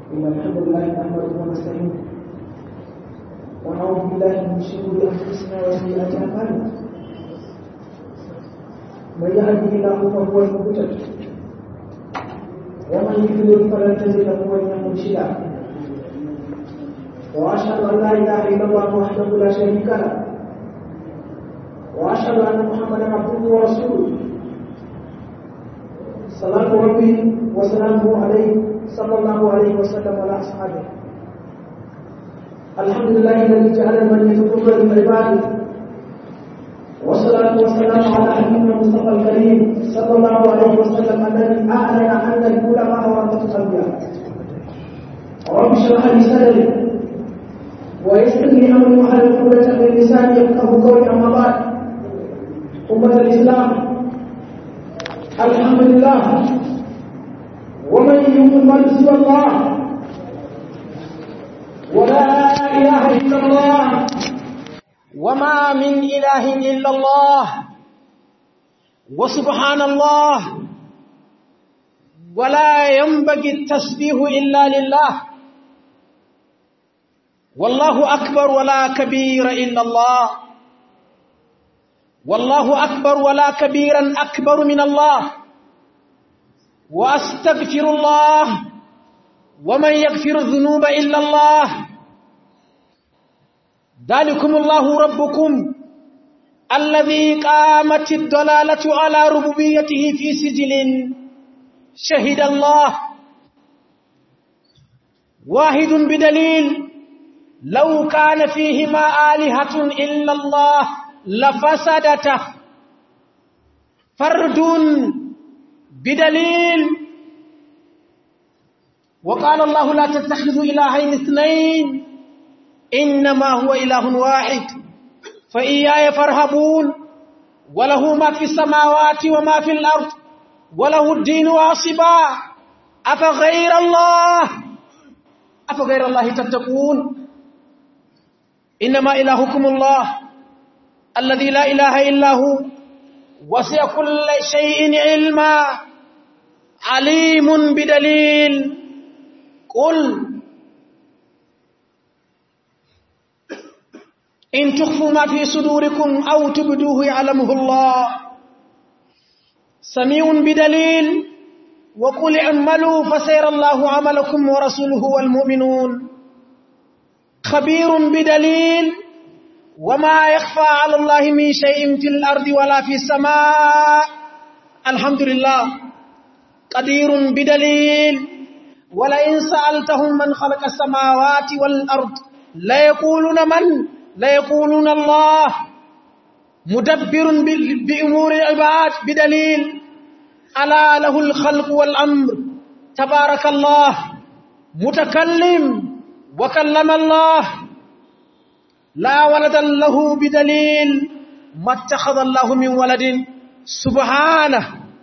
إن الحمد لله نحمده ونستعينه ونعوذ بالله من شرور أنفسنا وسيئات أعمالنا من يهده الله فهو المهتد ومن يضلل فلن تجد له وليا مرشدا واشهد ان لا اله الا الله وحده لا شريك له واشهد ان محمدا عبده ورسوله صلاه ربي وسلامه عليه صلى الله عليه وسلم وعلى اصحابه الحمد لله الذي جعل المنيه كفر للعباد والصلاة والسلام على حبيبنا المصطفى الكريم صلى الله عليه وسلم الذي أعلن أن العلماء ورثة الأنبياء. رب اشرح لي صدري ويسر لي أمري واحلل عقدة من لساني يفقهوا قولي أما بعد أمة الإسلام الحمد لله ومن يؤمن سوى الله ولا إله إلا الله وما من إله إلا الله وسبحان الله ولا ينبغي التسبيح إلا لله والله أكبر ولا كبير إلا الله والله أكبر ولا كبيرا أكبر من الله وأستغفر الله ومن يغفر الذنوب إلا الله ذلكم الله ربكم الذي قامت الضلالة على ربوبيته في سجل شهد الله واحد بدليل لو كان فيهما آلهة إلا الله لفسدته فرد بدليل وقال الله لا تتخذوا إلهين اثنين إنما هو إله واحد فإياي فارهبون وله ما في السماوات وما في الأرض وله الدين واصبا أفغير الله أفغير الله تتقون إنما إلهكم الله الذي لا إله إلا هو وسع كل شيء علما عليم بدليل قل إن تخفوا ما في صدوركم أو تبدوه يعلمه الله سميع بدليل وقل اعملوا فسير الله عملكم ورسوله والمؤمنون خبير بدليل وما يخفى على الله من شيء في الأرض ولا في السماء الحمد لله قدير بدليل ولئن سألتهم من خلق السماوات والأرض ليقولون من ليقولون الله مدبر بأمور العباد بدليل ألا له الخلق والأمر تبارك الله متكلم وكلم الله لا ولد له بدليل ما اتخذ الله من ولد سبحانه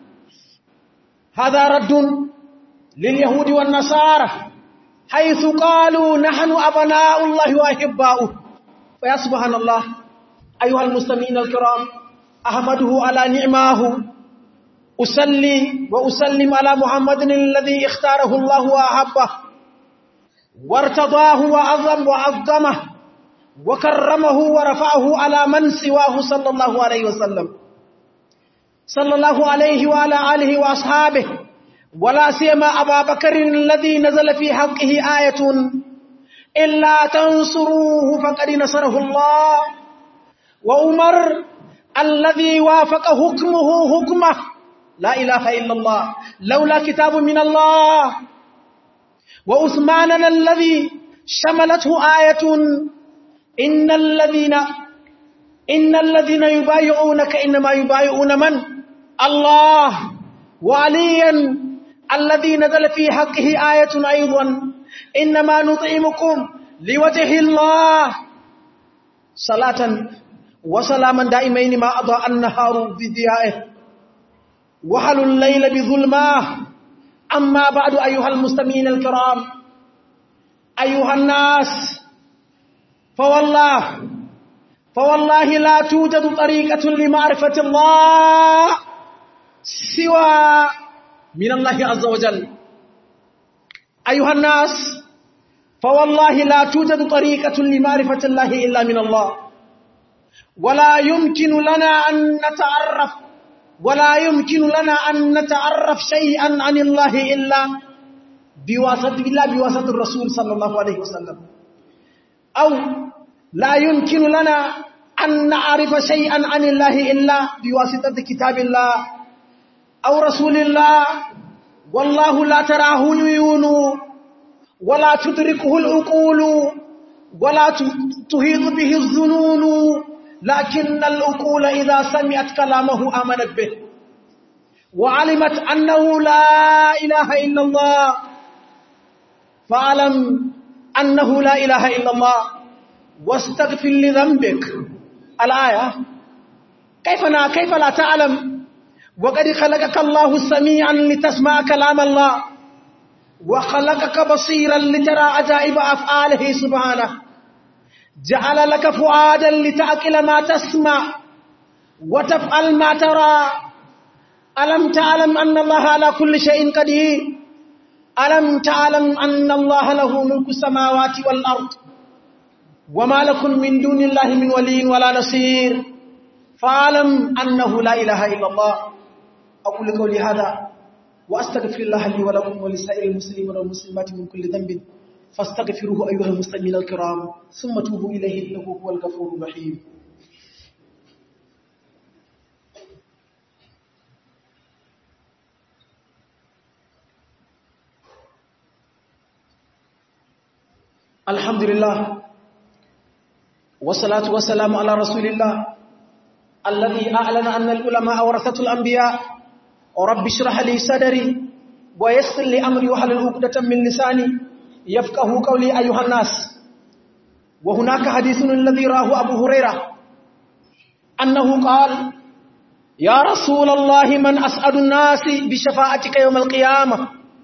هذا رد لليهود والنصارى حيث قالوا نحن أبناء الله وأحباؤه فيا سبحان الله أيها المستمعين الكرام أحمده على نعماه أسلي وأسلم على محمد الذي اختاره الله وأحبه وارتضاه وعظم وعظمه وكرمه ورفعه على من سواه صلى الله عليه وسلم صلى الله عليه وعلى آله وأصحابه ولا سيما أبا بكر الذي نزل في حقه آية إلا تنصروه فقد نصره الله وعمر الذي وافق حكمه حكمه لا إله إلا الله لولا كتاب من الله وعثمان الذي شملته آية إن الذين إن الذين يبايعونك إنما يبايعون من الله وعليا الذي نزل في حقه آية أيضا إنما نطعمكم لوجه الله صلاة وسلاما دائمين ما أضاء النهار بضيائه وحل الليل بظلماه أما بعد أيها المستمعين الكرام أيها الناس فوالله فوالله لا توجد طريقة لمعرفة الله سوى من الله عز وجل أيها الناس فوالله لا توجد طريقة لمعرفة الله إلا من الله ولا يمكن لنا أن نتعرف ولا يمكن لنا أن نتعرف شيئا عن الله إلا بواسطة إلا بواسطة الرسول صلى الله عليه وسلم أو لا يمكن لنا أن نعرف شيئا عن الله إلا بواسطة كتاب الله أو رسول الله والله لا تراه العيون ولا تدركه العقول ولا تهيط به الظنون لكن العقول إذا سمعت كلامه آمنت به وعلمت أنه لا إله إلا الله فاعلم أنه لا إله إلا الله واستغفر لذنبك الآية كيف لا كيف لا تعلم وقد خلقك الله سميعا لتسمع كلام الله وخلقك بصيرا لترى عجائب أفعاله سبحانه جعل لك فؤادا لتأكل ما تسمع وتفعل ما ترى ألم تعلم أن الله على كل شيء قدير ألم تعلم أن الله له ملك السماوات والأرض وما لكم من دون الله من ولي ولا نصير فاعلم أنه لا إله إلا الله أقول قولي هذا وأستغفر الله لي ولكم ولسائر المسلمين والمسلمات من كل ذنب فاستغفروه أيها المسلمين الكرام ثم توبوا إليه إنه هو الغفور الرحيم الحمد لله والصلاة والسلام على رسول الله الذي أعلن أن العلماء ورثة الأنبياء ورب اشرح لي صدري ويسر لي أمري وحلل عقدة من لساني يفقه قولي أيها الناس وهناك حديث الذي راه أبو هريرة أنه قال يا رسول الله من أسعد الناس بشفاعتك يوم القيامة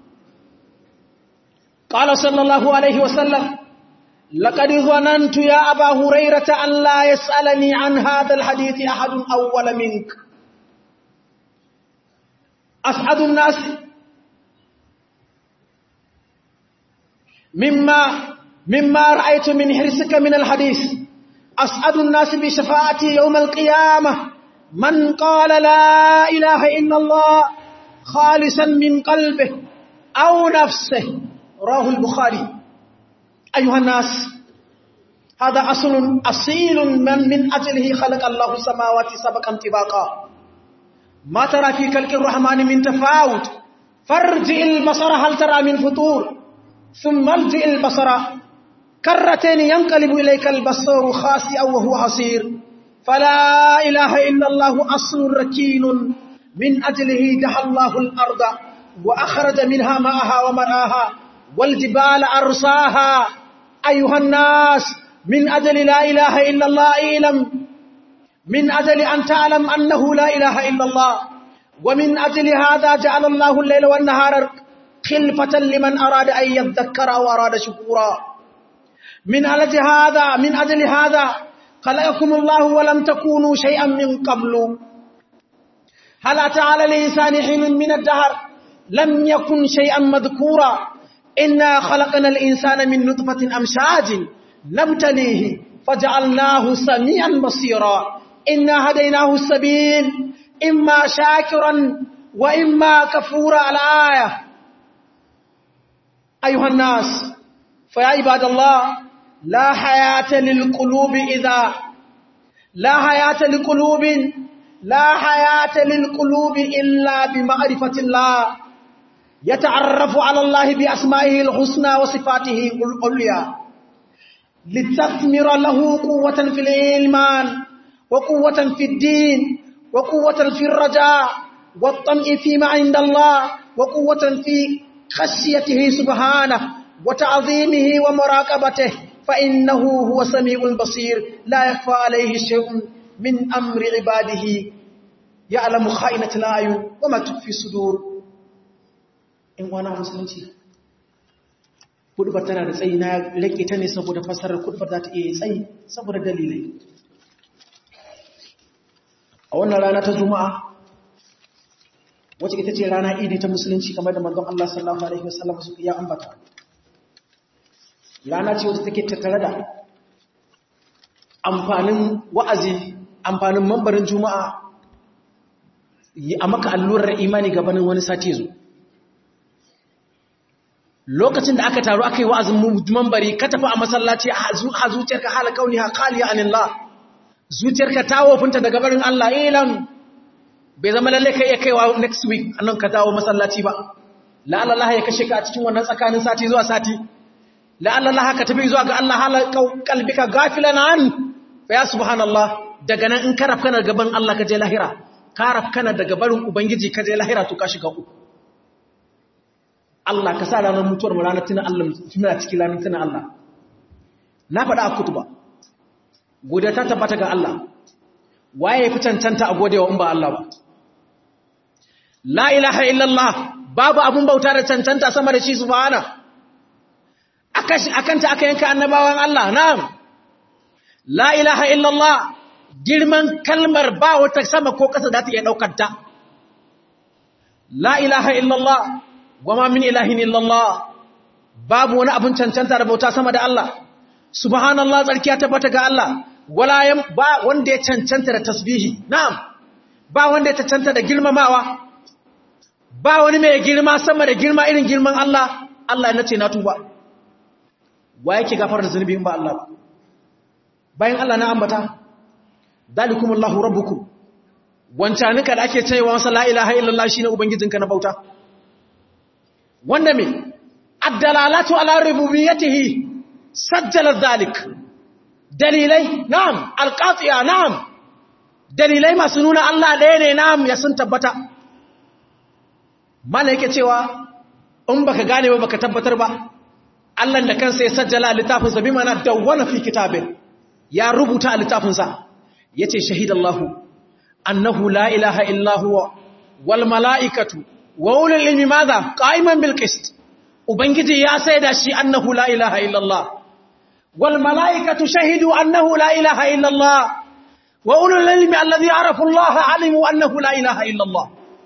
قال صلى الله عليه وسلم لقد ظننت يا أبا هريرة أن لا يسألني عن هذا الحديث أحد أول منك أسعد الناس مما مما رأيت من حرصك من الحديث أسعد الناس بشفاعتي يوم القيامة من قال لا إله إلا الله خالصا من قلبه أو نفسه راه البخاري أيها الناس هذا أصل أصيل من من أجله خلق الله السماوات سبقا طباقا ما ترى في خلق الرحمن من تفاوت فارجع البصر هل ترى من فطور ثم ارجع البصر كرتين ينقلب إليك البصر خاسئا وهو حصير فلا إله إلا الله أصل ركين من أجله دحى الله الأرض وأخرج منها ماءها ومرآها والجبال أرساها أيها الناس من أجل لا إله إلا الله إعلم من أجل أن تعلم أنه لا إله إلا الله ومن أجل هذا جعل الله الليل والنهار خلفة لمن أراد أن يذكر أو أراد شكورا من أجل هذا من أجل هذا خلقكم الله ولم تكونوا شيئا من قبل هل أتى على الإنسان حين من الدهر لم يكن شيئا مذكورا إنا خلقنا الإنسان من نطفة أمشاج نبتليه فجعلناه سميعا بصيرا إنا هديناه السبيل إما شاكرا وإما كفورا الآية أيها الناس فيا عباد الله لا حياة للقلوب إذا لا حياة لقلوب لا حياة للقلوب إلا بمعرفة الله يتعرف على الله بأسمائه الحسنى وصفاته العليا لتثمر له قوة في الإيمان وقوة في الدين وقوة في الرجاء والطمع فيما عند الله وقوة في خشيته سبحانه وتعظيمه ومراقبته فإنه هو سميع بصير لا يخفى عليه شيء من أمر عباده يعلم خائنة الأعين وما تخفي الصدور in wana musulunci kudubar tana da tsayi na rike ta ne saboda fasarar kudubar za ta iya tsayi saboda dalilai a wannan rana ta juma'a wacce ita ce rana idi ta musulunci kamar da manzon Allah sallallahu alaihi wasallam su ya ambata rana ce wacce take tattare da amfanin wa'azi amfanin mambarin juma'a a maka allurar imani gabanin wani sati zo lokacin da aka taru aka yi wa'azin mambari ka tafi a masallaci a zuciyarka hala kauni ha kaliya anillah zuciyarka ta wofinta daga barin Allah ilan bai zama lalle ka iya kaiwa next week annan ka dawo masallaci ba la'allallah ya kashe ka a cikin wannan tsakanin sati zuwa sati la'allallah ka tafi zuwa ga Allah hala kalbika gafilan an fa ya subhanallah daga nan in karaf kana gaban Allah ka je lahira karaf kana daga barin ubangiji ka je lahira to ka shiga uku Allah ka sa ranar mutuwar mu ranar tunan Allah muna cikin ranar tunan Allah na faɗa a kutuba godiya ta tabbata ga Allah waye fi cancanta a godewa in ba Allah ba la ilaha illallah babu abun bauta da cancanta sama da shi subhana akanta aka yanka annabawan Allah na'am la ilaha illallah girman kalmar ba wata sama ko kasa da ta iya daukar ta la ilaha illallah wama min ilahin illallah babu wani abun cancanta da bauta sama da Allah subhanallah tsarkiya tabbata ga Allah wala ba wanda ya cancanta da tasbihi na'am ba wanda ya cancanta da girmamawa ba wani mai girma sama da girma irin girman Allah Allah ya nace na tuba wa yake gafar da zunubi in ba Allah ba bayan Allah na ambata dalikumullahu rabbukum wancanika da ake cewa masa la ilaha illallah shine ubangijinka na bauta wanda me addalalatu ala rububiyyatihi sajjala zalik dalilai na'am alqati'a na'am dalilai masu nuna Allah ɗaya ne na'am ya sun tabbata mala yake cewa in baka gane ba baka tabbatar ba Allah da kansa ya sajjala littafinsa bi mana dawwana fi kitabin ya rubuta a littafinsa yace shahidallahu annahu la ilaha illa huwa wal mala'ikatu wa ulul ilmi madha qa'iman bil qist ubangiji ya saida shi annahu la ilaha illa Allah wal mala'ikatu shahidu annahu la ilaha illa Allah wa ulul ilmi alladhi arafu Allah alimu annahu la ilaha illa Allah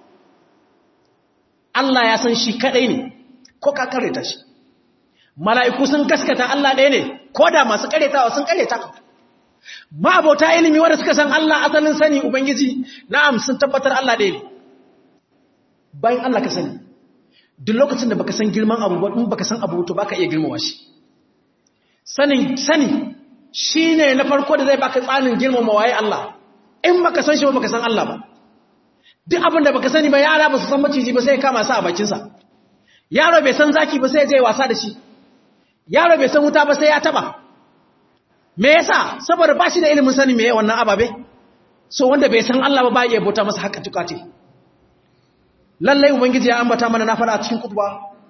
Allah ya san shi kadai ne ko ka kareta shi mala'iku sun gaskata Allah ɗaya ne ko da masu karetawa sun kareta ma abota ilimi wanda suka san Allah asalin sani ubangiji na'am sun tabbatar Allah ɗaya ne bayan Allah ka sani duk lokacin da baka san girman abu ba in baka san abu to baka iya girmama shi sanin sani shine na farko da zai baka tsanin girmama waye Allah in baka san shi ba baka san Allah ba duk abin da baka sani ba yara ba su san maciji ba sai ya kama sa a bakin sa yaro bai san zaki ba sai ya je wasa da shi yaro bai san wuta ba sai ya taba me yasa saboda ba shi da ilimin sani me wannan ababe so wanda bai san Allah ba ba ya bauta masa haka tukate lallai ubangiji ya ambata mana na fara a cikin kutuba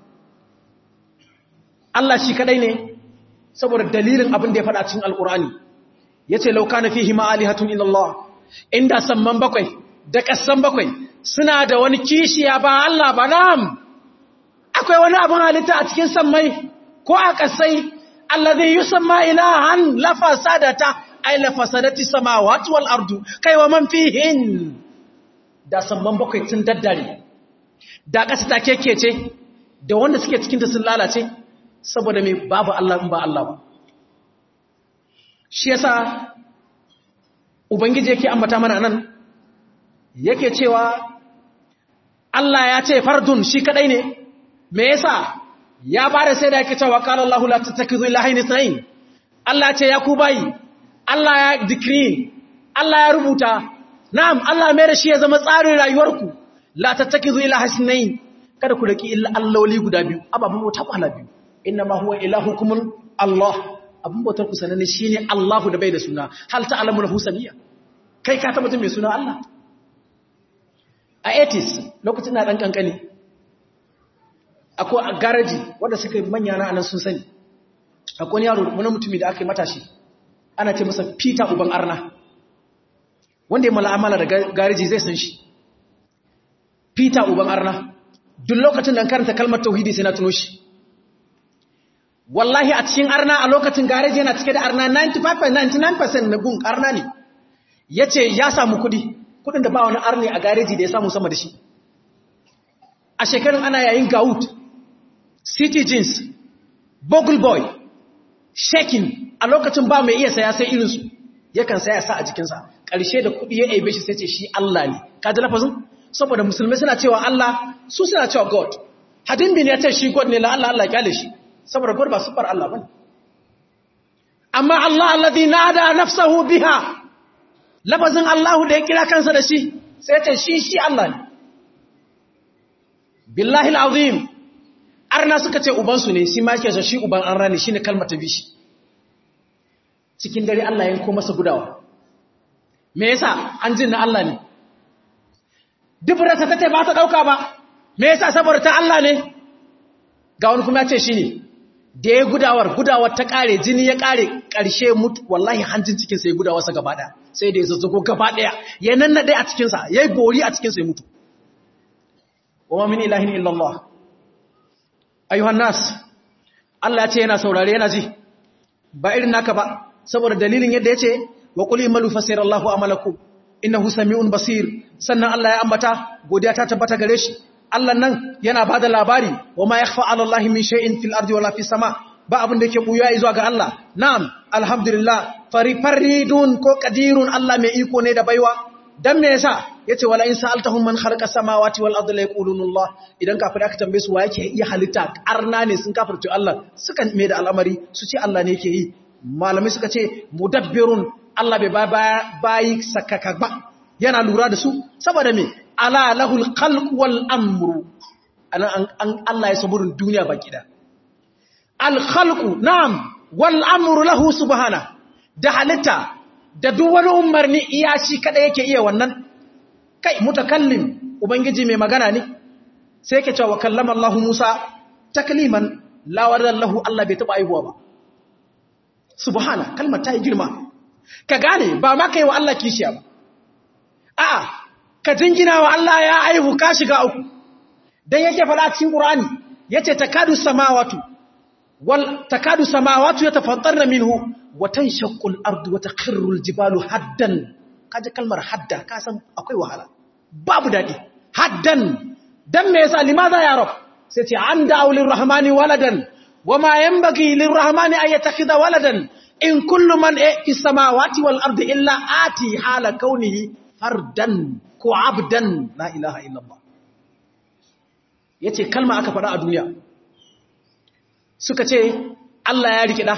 Allah shi kadai ne saboda dalilin abin da ya fada cikin alkurani yace law kana fihi ma alihatun illa Allah inda samman bakwai da kassan bakwai suna da wani kishiya ba Allah ba nam akwai wani abin halitta a cikin sammai ko a kasai alladhi yusamma ilahan la fasadata ay la fasadati samawati wal ardu kai wa man fihin da samman bakwai sun daddare da ƙasa ta kekece da wanda suke cikinta sun lalace saboda mai babu Allah in ba Allah ba shi yasa ubangiji yake ambata mana nan yake cewa Allah ya ce fardun shi kadai ne me yasa ya bada sai da yake cewa qala Allahu la tattakizu ilahaini ithnain Allah ce ya ku bayi Allah ya decree Allah ya rubuta na'am Allah mai da shi ya zama tsarin rayuwarku la tattakizu ilaha sunayn kada ku raki illa alloli guda biyu ababan bauta kwana biyu inna ma huwa ilahukum Allah abun bautar ku sanane shine Allahu da bai da suna hal ta'lamu lahu samiyya kai ka tabbatar mai suna Allah a 80s lokacin na dan kankani akwai a garaji wanda suka manya na anan sun sani akwai yaro wani mutumi da aka yi matashi ana ce masa Peter uban arna wanda ya mala'amala da garaji zai san shi Peter uban arna duk lokacin da karanta kalmar tauhidi sai na tuno shi wallahi a cikin arna a lokacin gareji yana cike da arna 95-99% na gun arna ne yace ya samu kudi kudin da ba wani arne a gareji da ya samu sama da shi a shekarun ana yayin gaut city jeans bogle boy shekin a lokacin ba mai iya saya sai irinsu yakan saya sa a jikinsa ƙarshe da kuɗi ya aibe shi sai ce shi Allah ne ka ji lafazin saboda musulmai suna cewa Allah su suna cewa God hadin bin ya ce shi God ne la Allah Allah kyale shi saboda God ba sufar Allah bane amma Allah alladhi nada nafsahu biha lafazin Allah da ya kira kansa da shi sai ce shi shi Allah ne billahi alazim arna suka ce ubansu ne shi ma yake so shi uban an rani shine kalmar ta bishi cikin dare Allah yanko masa gudawa me yasa an jin na Allah ne dubrata tace ba ta dauka ba me yasa saboda ta Allah ne ga wani kuma ya ce shine da ya gudawar gudawar ta kare jini ya kare karshe mutu wallahi hanjin cikin sa ya gudawa sa gaba daya sai da ya zazzago gaba daya ya nannade a cikin sa yayi bori a cikin sa ya mutu wa min ilahin illallah ayyuhan nas Allah ya ce yana saurare yana ji ba irin naka ba saboda dalilin yadda ya ce wa qul imalu fasirallahu amalakum innahu sami'un basir sannan Allah ya ambata godiya ta tabbata gare shi Allah nan yana bada labari wa ma yakhfa 'ala Allahi min shay'in fil ardi wala fis sama ba abin da yake buya zuwa ga Allah na'am alhamdulillah fari faridun ko qadirun Allah mai iko ne da baiwa dan me yasa yace wala in sa'altahum man khalaqa samawati wal ardi la yaquluna Allah idan kafir aka tambaye su wa yake iya halitta arna ne sun kafirce Allah suka mai da al'amari su ce Allah ne yake yi malamai suka ce mudabbirun Allah bai bayi sakaka ba yana lura da su saboda me ala lahul khalq wal amru anan an Allah ya saburin duniya baki da al khalq na'am wal amru lahu subhana da halitta da duk wani umarni iya shi kada yake iya wannan kai mutakallim ubangiji mai magana ne sai yake cewa kallama Allah Musa takliman la lahu Allah bai taba aihuwa ba subhana kalmar ta yi girma ka gane ba ma kai wa Allah kishiya ba a'a ka jingina wa Allah ya aihu ka shiga uku dan yake fada cikin Qur'ani yace takadu samawati wal takadu samawati yatafattarna minhu wa tanshaqqu al-ardu wa takhirru al-jibalu haddan kaje kalmar hadda ka san akwai wahala babu dadi haddan dan me yasa limaza ya rab sai ce an da'u lirrahmani waladan وما ينبغي للرحمن أن يتخذ ولدا إن كل من في السماوات والأرض إلا آتي حال كونه فردا كعبدا لا إله إلا الله yace kalma aka faɗa a duniya suka ce Allah ya rike da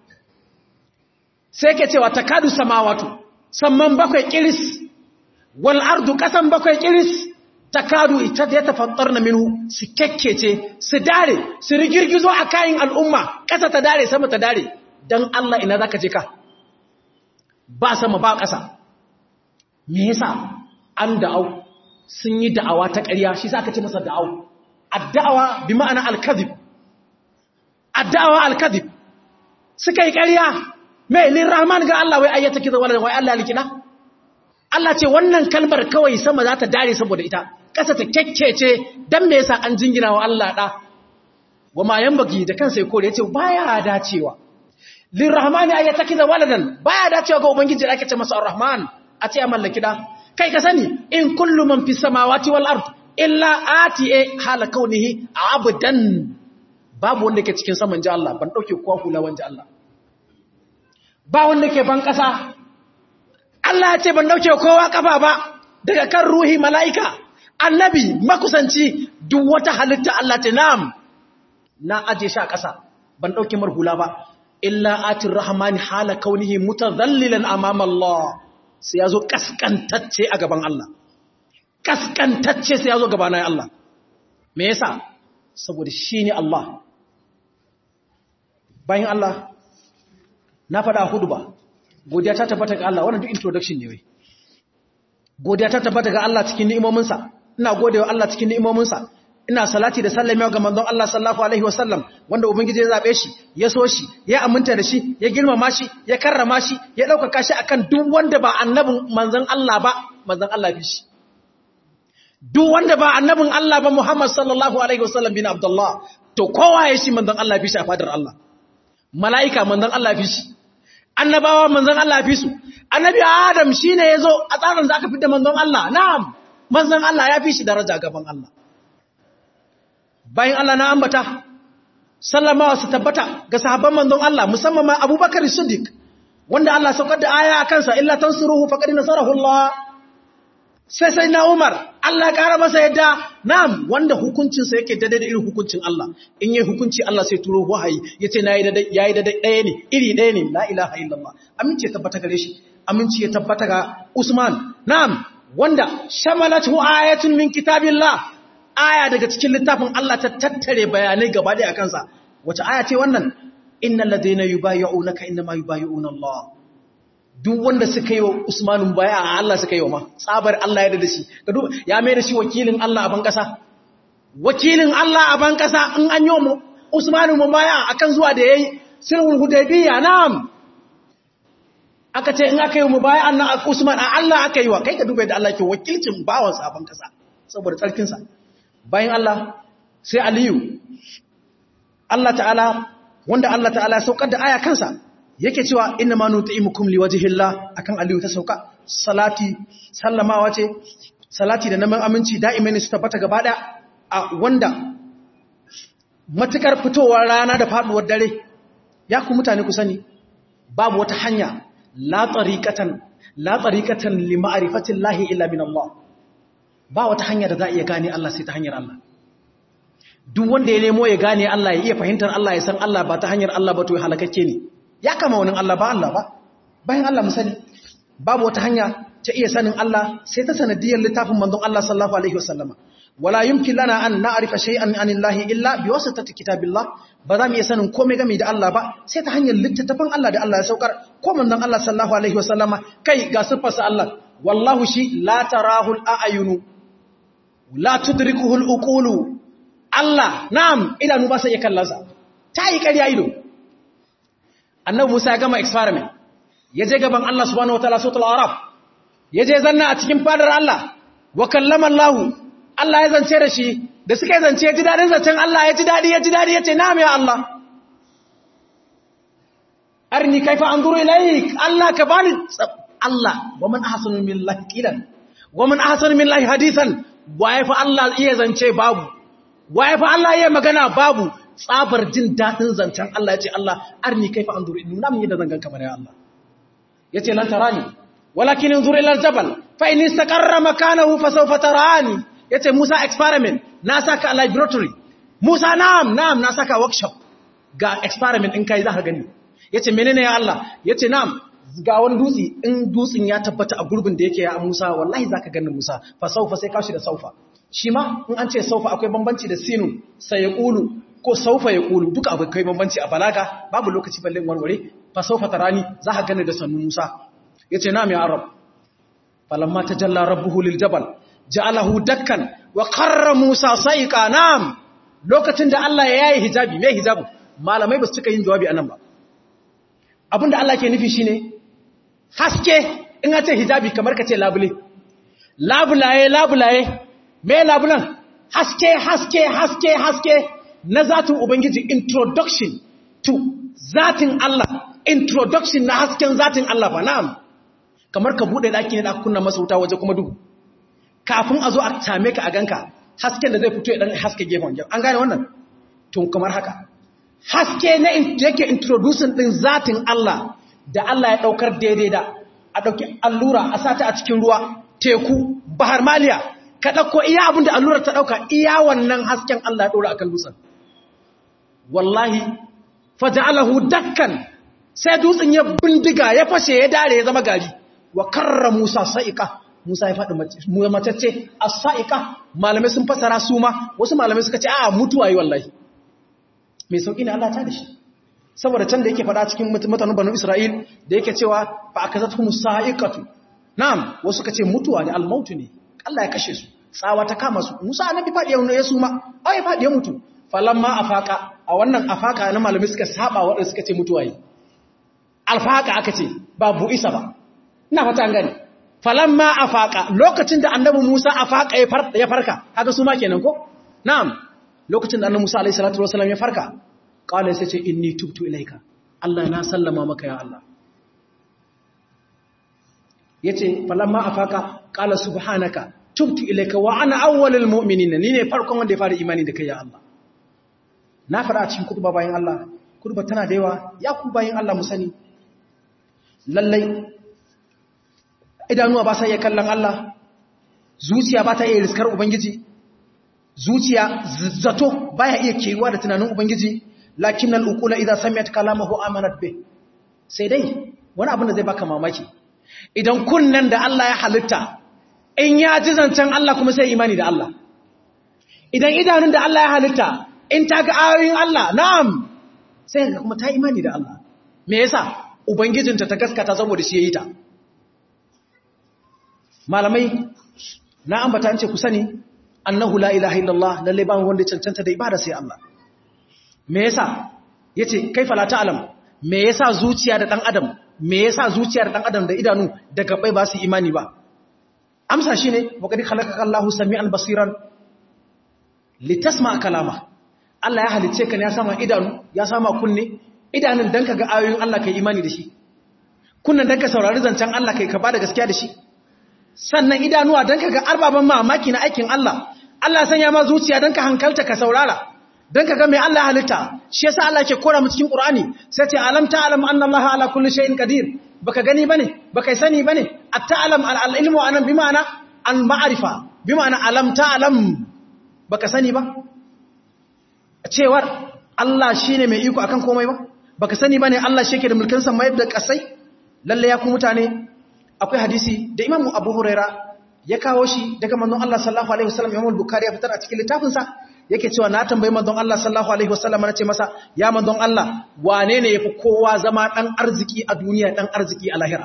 sai ke cewa takadu samawatu samman bakwai kiris wal ardu kasan bakwai kiris takadu ita da ya tafattar na minu su kekkece su dare su rigirgizo a kayan al'umma ƙasa ta dare sama ta dare don Allah ina za ka je ka ba sama ba ƙasa me yasa an da'au sun yi da'awa ta ƙarya shi za ka ce masa da'au adda'awa bi ma'ana alkazib adda'awa alkazib suka yi ƙarya mai lirrahman ga Allah wai ayyata kiza wala wai Allah likina Allah ce wannan kalmar kawai sama za ta dare saboda ita ƙasa ta kyakkece don me yasa an jingina wa Allah ɗa wa ma baki da kansa ya kore ya ce baya dacewa lirrahmani ay yatakiza waladan baya dacewa ga ubangiji da ake ce masa arrahman a ce ya mallaki da kai ka sani in kullu man fis samawati wal ard illa ati e hala kaunihi abdan babu wanda ke cikin saman ji Allah ban dauke kowa hula wanda Allah ba wanda ke ban kasa Allah ya ce ban dauke kowa kafa ba daga kan ruhi mala'ika annabi makusanci duk wata halitta Allah ta nam na aje shi a ƙasa ban ɗauki marhula ba illa atin rahmani hala kaunihi mutazallilan amama Allah sai ya zo kaskantacce a gaban Allah kaskantacce sai ya zo gabanin Allah me yasa saboda shi ne Allah bayan Allah na faɗa hudu ba godiya ta tabbata ga Allah wannan duk introduction ne wai godiya ta tabbata ga Allah cikin ni'imominsa ina godewa Allah cikin ni'imominsa ina salati da sallama ga manzon Allah sallallahu alaihi wasallam wanda ubangiji ya zabe shi ya so shi ya aminta da shi ya girmama shi ya karrama shi ya dauka shi akan duk wanda ba annabin manzon Allah ba manzon Allah bi shi duk wanda ba annabin Allah ba Muhammad sallallahu alaihi wasallam bin Abdullah to kowa ya shi manzon Allah bi shi a fadar Allah malaika manzon Allah bi shi annabawa manzon Allah bi su annabi Adam shine yazo a tsarin da aka fitar manzon Allah na'am manzon Allah ya fi shi daraja gaban Allah bayan Allah na ambata sallamawa su tabbata ga sahabban manzon Allah musamman ma Abubakar Siddiq wanda Allah saukar da aya a kansa illa tansuruhu faqad nasarahu Allah sai sai na Umar Allah ƙara masa yadda na'am wanda hukuncin sa yake daidai da irin hukuncin Allah in yayi hukunci Allah sai turo wahayi yace nayi da yayi da ɗaya ne iri ɗaya ne la ilaha illallah aminci ya tabbata gare shi aminci ya tabbata ga Usman na'am wanda shamalatu ayatun min kitabillah aya daga cikin littafin Allah ta tattare bayanai gaba ɗaya akan sa wace aya ce wannan innal ladina yubayyi'unaka inma yubayyi'una Allah duk wanda suka yi wa Usmanun baya a Allah suka yi wa ma tsabar Allah ya da shi ya mai da shi wakilin Allah a ban kasa wakilin Allah a ban kasa in an yi wa Usmanun baya akan zuwa da yayi sulhul hudaybiyya na'am aka ce in aka yi mu baya annan Usman a Allah aka yi wa kai ka duba da Allah ke wakilcin bawan sa a ban kasa saboda tsarkin sa bayan Allah sai Aliyu Allah ta'ala wanda Allah ta'ala ya saukar da aya kansa yake cewa inna ma nuti'imukum liwajhillah akan aliyu ta sauka salati sallamawa ce salati da naman aminci da'imin su tabbata gaba da a wanda matukar fitowar rana da faduwar dare ya ku mutane ku sani babu wata hanya la tariqatan la tariqatan li ma'rifatillahi illa min Allah ba wata hanya da za a iya gane Allah sai ta hanyar Allah duk wanda ya nemo ya gane Allah ya iya fahimtar Allah ya san Allah ba ta hanyar Allah ba to ya halakakke ne ya kama wani Allah ba Allah ba bayan Allah mu sani babu wata hanya ta iya sanin Allah sai ta sanadiyar littafin manzon Allah sallallahu alaihi wasallama wala yumkin lana an na'rifa shay'an anillahi illa biwasitati kitabillah ba za mu iya sanin komai game da Allah ba sai ta hanyar littattafan Allah da Allah ya saukar ko manzon Allah sallallahu alaihi wasallama kai ga sifarsa Allah wallahu shi la tarahu al-a'yunu la tudrikuhu al-uqulu Allah na'am idanu ba sai ya kallansa ta yi ƙarya ido annabi Musa ya gama experiment ya je gaban Allah subhanahu wataala sautul araf ya je zanna a cikin fadar Allah wa kallama Allah Allah ya zance da shi da suka yi zance ya ji dadin zancen Allah ya ji dadi ya ji dadi ya ce na'am ya Allah arni kaifa anzuru ilaik Allah ka bani Allah wa man ahsanu billahi qilan wa man ahsanu billahi hadisan wa fa Allah iya zance babu wa fa Allah iya magana babu tsabar jin daɗin zancen Allah ya ce Allah arni kai fa an zuri nuna min yadda zan ganka bare Allah ya ce lan tarani walakin in zuri ilal jabal fa in istaqarra makanahu fa sawfa tarani ya ce Musa experiment na saka a laboratory Musa na'am na'am na saka workshop ga experiment in kai za ka gani ya ce menene ya Allah ya ce na'am ga wani dutse in dutsen ya tabbata a gurbin da yake ya Musa wallahi za ka gani Musa fa saufa sai kashi da saufa shi ma in an ce saufa akwai bambanci da sinu sai ya ƙulu ko saufa ya ƙulu duka abu kai bambanci a balaga babu lokaci balle warware fa saufa tarani za ka gane da sannu Musa yace na mai arab falamma tajalla rabbuhu lil jabal ja'alahu dakkan wa qarra Musa saiqa nam lokacin da Allah ya yayi hijabi me hijabi malamai ba su cika yin jawabi anan ba abinda Allah ke nufi shine haske in a ce hijabi kamar ka ce labule labulaye labulaye me labulan haske haske haske haske na zatin Ubangiji introduction to zatin Allah introduction na hasken zatin Allah ba na'am kamar ka bude daki ne da kunna masa wuta waje kuma duhu kafin a zo a same ka a ganka hasken da zai fito ya dan haske gefen gefen an gane wannan to kamar haka haske na yake introducing din zatin Allah da Allah ya daukar daidai da a dauki allura a sata a cikin ruwa teku bahar maliya ka ɗauko iya abin da allurar ta ɗauka iya wannan hasken Allah ya ɗora a kan dutsen. Wallahi, faja'alahu dakkan sai dutsen ya bindiga ya fashe ya dare ya zama gari, wa karra Musa sa'iƙa, Musa ya faɗi matacce a sa'iƙa, malamai sun fasara su ma, wasu malamai suka ce, a mutuwa yi wallahi. Mai sauƙi ne Allah ta da shi. Saboda can da yake faɗa cikin mutanen Banu Isra'il da yake cewa ba a ka zata musa sa'iƙatu. Na'am, wasu ka ce mutuwa ne, almautu ne. Allah ya kashe su tsawa ta kama su Musa annabi fadi ya ya suma ai ya fadi ya mutu falamma afaka a wannan afaka na malami suka saba wanda suka ce mutuwa yi alfaka aka ce ba bu isa ba ina fata an gane falamma afaka lokacin da annabi Musa afaka ya farka haka su ma kenan ko na'am lokacin da annabi Musa alaihi salatu wasallam ya farka qala sai ce inni tubtu ilaika Allah na sallama maka ya Allah yace falamma afaka qala subhanaka tubtu ilayka wa ana awwalul mu'minin ni ne farkon wanda ya fara imani da kai ya Allah na fara a cikin kurba bayan Allah kurba tana da yawa ya ku bayan Allah mu sani lallai idanuwa ba sa iya kallon Allah zuciya ba ta iya riskar ubangiji zuciya zato baya iya kewa da tunanin ubangiji lakin al-uqula idza sami'at kalamahu amanat bih sai dai wani abin da zai baka mamaki idan kunnan da Allah ya halitta in ya ji zancen Allah kuma sai imani da Allah idan idanun da Allah ya halitta in ta ga ayoyin Allah na'am sai ga kuma ta imani da Allah me yasa ubangijinta ta gaskata saboda shi yayi ta malamai na ambata an ce ku sani annahu la ilaha illallah lalle ba wanda cancanta da ibada sai Allah me yasa yace kaifa la ta'lam me yasa zuciya da dan adam me yasa zuciya da dan adam da idanu da gabai ba su imani ba amsa shine waqad khalaqaka Allahu samian basiran litasma kalama Allah ya halice ka ne ya sama idanu ya sama kunne idanun dan kaga ayoyin Allah kai imani da shi kunnan dan ka saurari zancen Allah kai ka bada gaskiya da shi sannan idanuwa dan kaga arbaban mamaki na aikin Allah Allah sanya ma zuciya dan ka hankalta ka saurara dan kaga mai Allah halitta shi yasa Allah yake kora mu cikin Qur'ani sai ce alam ta'lam anna Allah ala kulli shay'in qadir baka gani bane baka sani bane at-ta'lam al-ilmu anan bi ma'ana al-ma'rifa bi ma'ana alam ta'lam baka sani ba cewar Allah shine mai iko akan komai ba baka sani bane Allah shi yake da mulkin sa mai da kasai lalle ya ku mutane akwai hadisi da Imam Abu Huraira ya kawo shi daga manzon Allah sallallahu alaihi wasallam Imam Bukhari ya fitar a cikin littafin sa yake cewa na tambayi manzon Allah sallallahu alaihi wasallam nace masa ya manzon Allah wane ne yafi kowa zama dan arziki a duniya dan arziki a lahira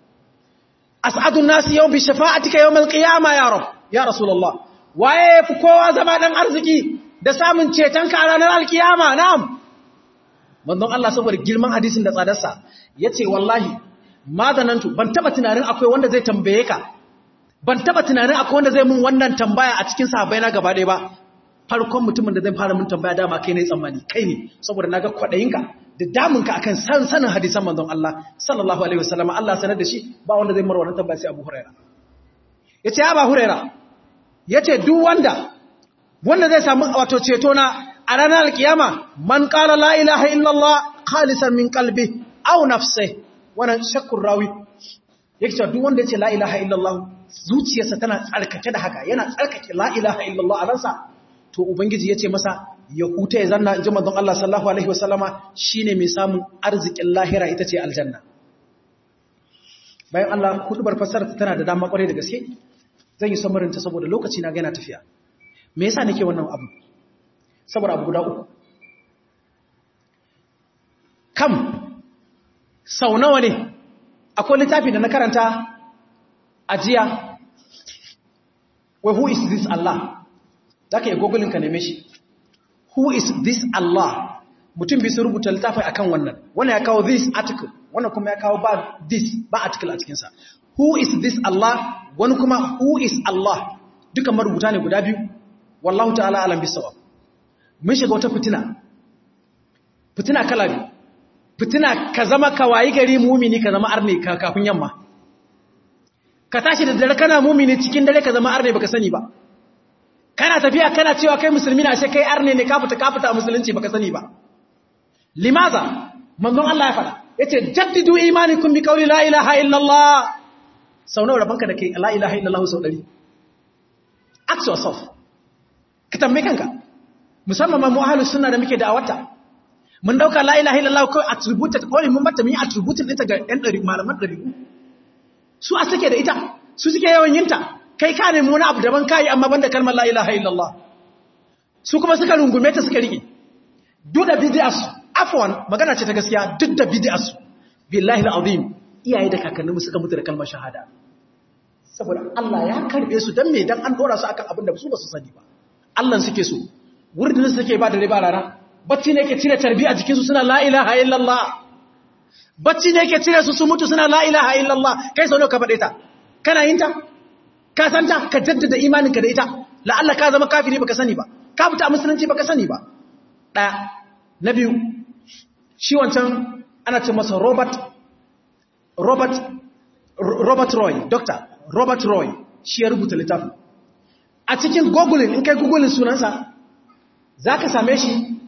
as'adun nasi yawm bi shafa'atika yawm al-qiyamah ya rab ya rasulullah waye yafi kowa zama dan arziki da samun ceton ka a ranar alkiyama na'am manzon Allah saboda girman hadisin da tsadarsa yace wallahi madanantu ban taba tunanin akwai wanda zai tambaye ka ban taba tunanin akwai wanda zai mun wannan tambaya a cikin sahabbai na gaba ɗaya ba farkon mutumin da zai fara mun tambaya dama kai ne tsammani kai ne saboda naga kwadayinka da damunka akan san sanin hadisan manzon Allah sallallahu alaihi wasallam Allah sanar da shi ba wanda zai mar wannan tambaya sai Abu Huraira yace Abu Huraira yace duk wanda wanda zai samu wato ceto na a ranar alkiyama man qala la ilaha illallah khalisan min qalbi aw nafsihi wannan shakkur rawi yake cewa duk wanda yace la ilaha illallah zuciyarsa tana tsarkake da haka yana tsarkake la ilaha illallah a ransa to ubangiji yace masa ya huta ya zanna inji manzon Allah sallallahu alaihi wasallama shine mai samun arzikin lahira ita ce aljanna bayan Allah kudubar fasara tana da dama kwarai da gaske zan yi samarin ta saboda lokaci na ga yana tafiya me yasa nake wannan abu saboda abu guda uku kam sau nawa ne akwai littafi da na karanta a jiya wai who is this Allah za ka yi gogulin ka neme shi who is this Allah mutum bisu rubuta littafi akan wannan wannan ya kawo this article wannan kuma ya kawo ba this ba article a cikinsa who is this Allah wani kuma who is Allah duka marubuta ne guda biyu wallahu ta'ala alam bisawa mun shiga wata fitina fitina kala biyu fitina ka zama kawayi gari mumini ka zama arne kafin yamma ka tashi da dare kana mumini cikin dare ka zama arne baka sani ba kana tafiya kana cewa kai musulmi na sai kai arne ne ka fita ka fita a musulunci baka sani ba limaza manzon Allah ya faɗa yace jaddidu imanikum bi qawli la ilaha illallah sau nawa rabanka da kai la ilaha illallah sau 100 ask yourself ka tambaye kanka musamman ma mu ahlus sunna da muke da'awata mun dauka la ilaha illallah ko attributed kawai mun bata mun yi attributed ɗinta ga ɗan ɗari malaman ɗari su a suke da ita su suke yawan yinta kai ka nemi wani abu daban kayi amma banda kalmar la ilaha illallah su kuma suka rungume ta suka rike duk da bid'as afwan magana ce ta gaskiya duk da bid'as billahi alazim iyaye da kakanninmu suka mutu da kalmar shahada saboda Allah ya karbe su dan me dan an dora su akan abin da su ba su sani ba Allah suke so wurin da suke ba da riba rana bacci ne ke cire tarbi a jikinsu suna la ilaha illallah bacci ne ke cire su su mutu suna la ilaha illallah kai sau ka faɗe ta kana yin ta ka san ta ka jaddada imaninka da ita la'alla ka zama kafiri baka sani ba ka fita musulunci baka sani ba ɗaya na biyu shi wancan ana ce masa robert robert robert roy doctor robert roy shi ya rubuta littafin a cikin googling in kai googling sunansa za ka same shi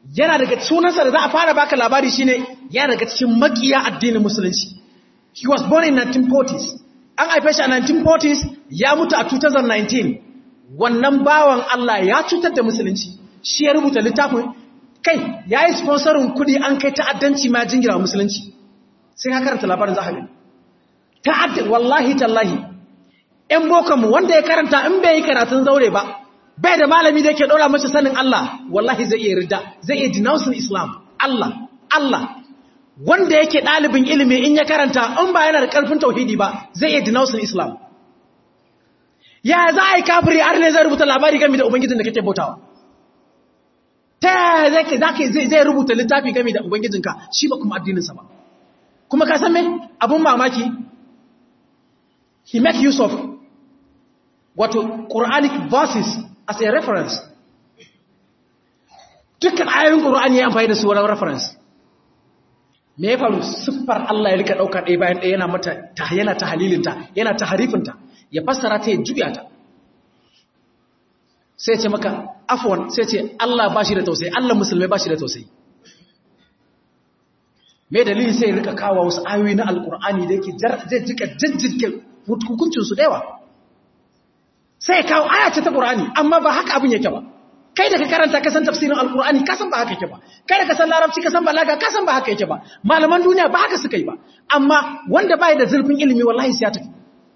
yana daga sunansa da za a fara baka labari shine yana daga cikin makiya addinin musulunci he was born in 1940s an haife shi a 1940s ya mutu a 2019 wannan bawan Allah ya cutar da musulunci shi ya rubuta littafin kai ya yi sponsorin kudi an kai ta'addanci ma jingira musulunci sai ka karanta labarin za a gani ta'addan wallahi tallahi ‘yan bokanmu wanda ya karanta in bai yi karatun zaure ba bai da malami da yake ɗora mace sanin Allah wallahi zai iya rida zai iya denouncing Islam Allah Allah wanda yake ɗalibin ilimi in ya karanta in ba yana da ƙarfin tauhidi ba zai iya denouncing Islam ya za a yi kafiri har ne zai rubuta labari game da ubangijin da kake bautawa ta yaya zai rubuta littafi game da ubangijinka shi ba kuma addininsa ba kuma ka san me abun mamaki he make use of wato quranic verses as a reference dukkan ayoyin qur'ani ya amfani da su wani reference me ya faru siffar Allah ya rika dauka ɗaya bayan ɗaya yana mata ta yana ta halilinta yana ta harifinta ya fassara ta ya juya ta sai ce maka afwan sai ce Allah ba shi da tausayi Allah musulmai ba shi da tausayi me dalili sai rika kawo wasu ayoyi na alkur'ani da yake zai jika jijjirke hukuncinsu da yawa sai kawo aya ce ta qur'ani amma ba haka abin yake ba kai da ka karanta kasan tafsirin alkur'ani kasan ba haka yake ba kai da kasan larabci kasan balaga kasan ba haka yake ba malaman duniya ba haka suka yi ba amma wanda bai da zurfin ilimi wallahi sai ya tafi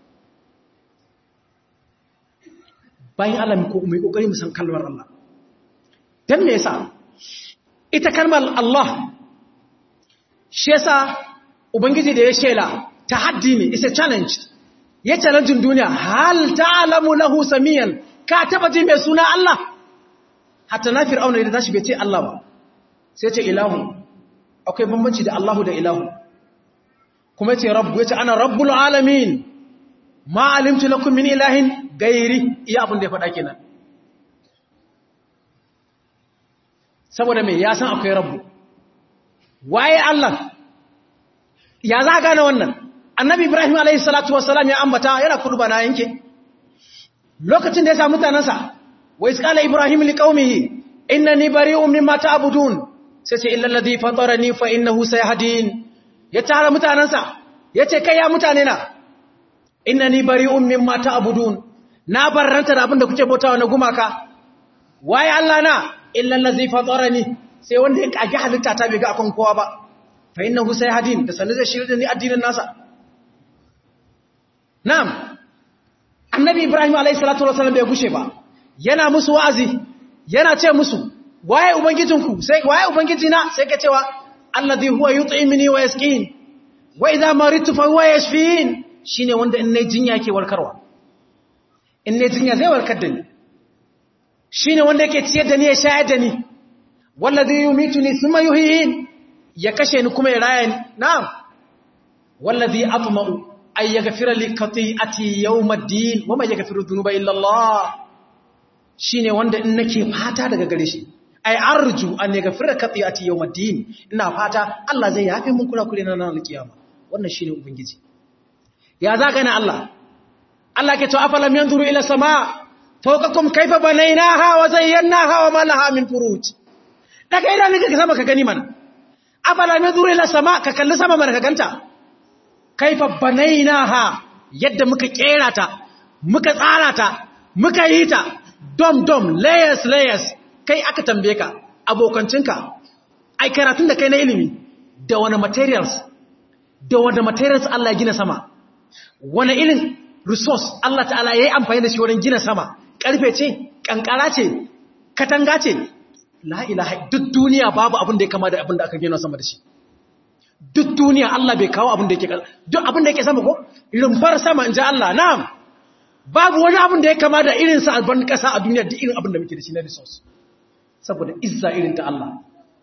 bayan Allah mai kokari mu san kalmar Allah dan me yasa ita kalmar Allah shi yasa ubangiji da ya shela tahaddi ne is a challenge ya challenge duniya hal ta'lamu lahu samiyan ka taba ji mai suna Allah hatta na fir'auna da tashi bai ce Allah ba sai ce ilahu akwai bambanci da Allahu da ilahu kuma ce rabbu yace ana rabbul alamin ma alimtu lakum min ilahin gairi iya abin da ya faɗa kenan saboda mai ya san akwai rabu waye Allah ya za a gane wannan annabi ibrahim alaihi salatu wasalam ya ambata yana kudu bana yanke lokacin da ya samu mutanensa wa iskala ibrahim liqaumihi innani bari'un mimma ta'budun sai ce illa alladhi fatarani fa innahu sayahdin ya tara mutanensa yace kai ya mutane na innani bari'un mimma ta'budun na barranta da abin da kuke bautawa na gumaka waye Allah na illa allazi fatarani sai wanda ya kage halitta ta bai ga akan kowa ba fa innahu sayhadin da sanin zai shirye da ni addinin nasa na'am annabi ibrahim alayhi salatu wasallam bai gushe ba yana musu wa'azi yana ce musu waye ubangijinku sai waye ubangijina sai ka cewa allazi huwa yut'imuni wa yasqin wa idha maritu fa huwa yashfin shine wanda in nayi jinya yake warkarwa in ne jinya zai warkar da ni shi ne wanda yake ciyar da ni ya shayar da ni wallazi yumituni thumma yuhyin ya kashe ni kuma ya raya ni na'am wallazi atma'u ay yaghfira li khati'ati yawm ad-din wa ma yaghfiru dhunuba illa Allah shine wanda in nake fata daga gare shi ay arju an yaghfira khati'ati yawm ad-din ina fata Allah zai yafe mun kula kure na ranar kiyama wannan shine ubangiji ya zaka na Allah Allah ke to afalam yanzuru ila sama fawqakum kayfa banaynaha wa zayyanaha wa ma laha min furuj daga idan ka sama ka gani mana afalam yanzuru ila sama ka kalli sama mana ka ganta kayfa banaynaha yadda muka kera ta muka tsara ta muka yi ta dom dom layers layers kai aka tambaye ka abokancinka ai karatun da kai na ilimi da wani materials da wani materials Allah ya gina sama wani irin resource Allah ta'ala ya yi amfani da shi wurin gina sama ƙarfe ce ƙanƙara ce katanga ce la'ilaha duk duniya babu abin da ya kama da abin da aka gina sama da shi duk duniya Allah bai kawo abin da yake duk abin da yake sama ko rumfar sama in ji Allah na'am babu wani abin da ya kama da irin sa alban ƙasa a duniya duk irin abin da muke da shi na resource saboda izza irin ta Allah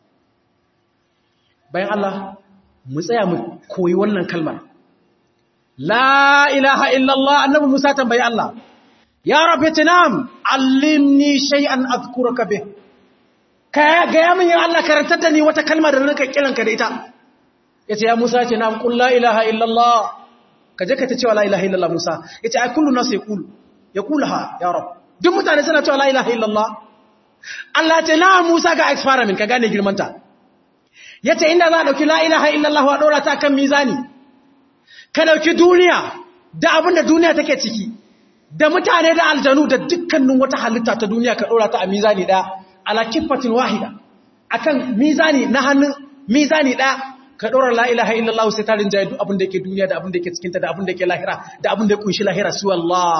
bayan Allah mu tsaya mu koyi wannan kalmar La ilaha illallah annabi Musa tambayi Allah, Ya rabbi tinam, allimni shay'an azkuraka bih. Ka ga ya min ya Allah karantar da ni wata kalma da nake kiranka da ita. Yace ya Musa ce na qul la ilaha illallah. Ka je ka ta cewa la ilaha illallah Musa. Yace ai kullu nas yaqulu. Yaqulaha ya rab. Duk mutane suna cewa la ilaha illallah. Allah ce na Musa ga experiment ka gane girmanta yace inda za a dauki la ilaha illallah wa dora ta kan mizani ka dauki duniya da abin da duniya take ciki da mutane da aljanu da dukkanin wata halitta ta duniya ka dora ta a mizani da ala kifatin wahida akan mizani na hannun mizani da ka dora la ilaha illallah sai ta rinjaye duk abin da yake duniya da abin da yake cikin ta da abin da yake lahira da abin da ya kunshi lahira su Allah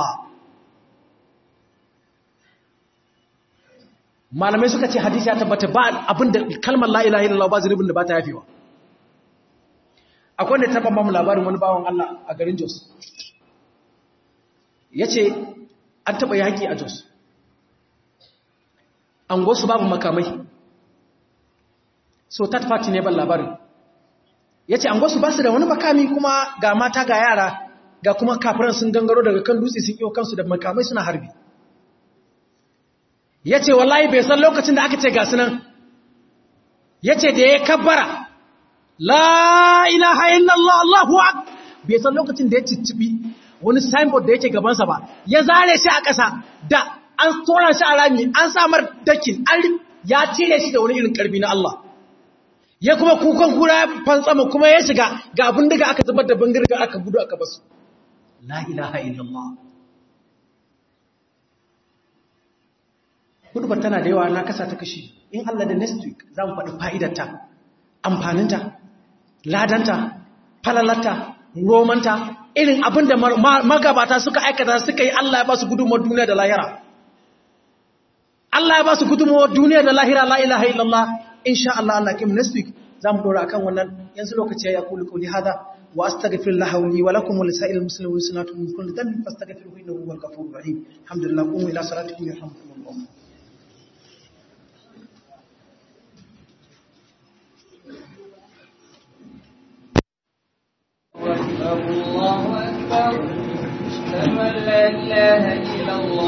malamai suka ce hadisi ya tabbata ba abinda kalmar la ilaha illallah ba zunubin da ba ta yafewa akwai wanda taba mamu labarin wani bawan Allah a garin Jos yace an taba yaki a Jos an gosu babu makamai so tat party ne ban labarin yace an gosu ba su da wani makami kuma ga mata ga yara ga kuma kafiran sun gangaro daga kan dutse sun iyo kansu da makamai suna harbi ya ce wallahi bai san lokacin da aka ce gasu nan ya ce da ya kabbara la ilaha illallah Allahu ak bai san lokacin da ya ciccibi wani signboard da yake gabansa ba ya zare shi a ƙasa da an tsoron shi a rami an samar dakin an ya cire shi da wani irin karbi na Allah ya kuma kukan kura ya fantsama kuma ya shiga ga abin daga aka zubar da bangirga aka gudu aka basu la ilaha illallah hudubar tana da yawa na kasa ta kashi in Allah da next week za mu faɗi fa'idarta amfaninta ladanta falalata romanta irin abin da magabata suka aikata suka yi Allah ya ba su gudunmawar duniya da lahira Allah ya ba su gudunmawar duniya da lahira la ilaha illallah insha Allah Allah kim next week za mu dora akan wannan yanzu lokaci ya kuli kuli hada wa astaghfirullah li wa lakum wa lisa'il muslimin sunatu min kulli dhanbin fastaghfiruhu innahu huwal ghafurur rahim alhamdulillah qumu ila salatikum yarhamukumullah الله أكبر أشهد أن لا إله إلا الله